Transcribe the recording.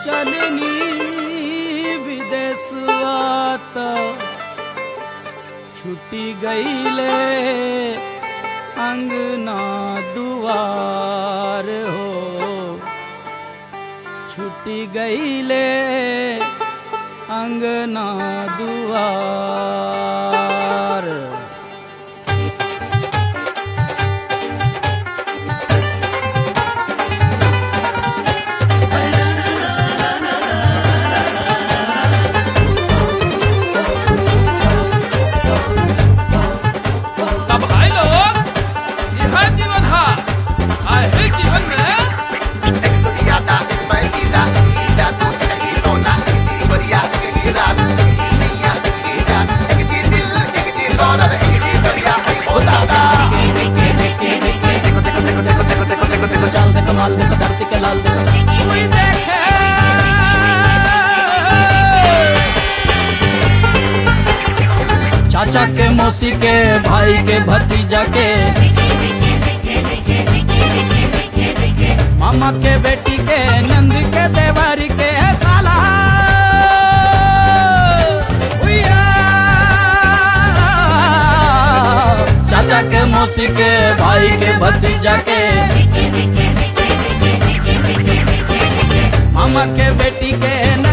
चलनी विदेशवा त छुट्टी गईले अंगना दुआर हो छुट्टी गईले अंगना दुआर तब भाई लोग यह जीवन है आहे जीवन में चाल देखो माल देखो धरती के लाल देखो कोई देखे चाचा के मौसी के भाई के भतीजा के मामा के बेटी के नंद के देवर के साला उइया। चाचा के मौसी के भाई के भतीजा के मामा के बेटी के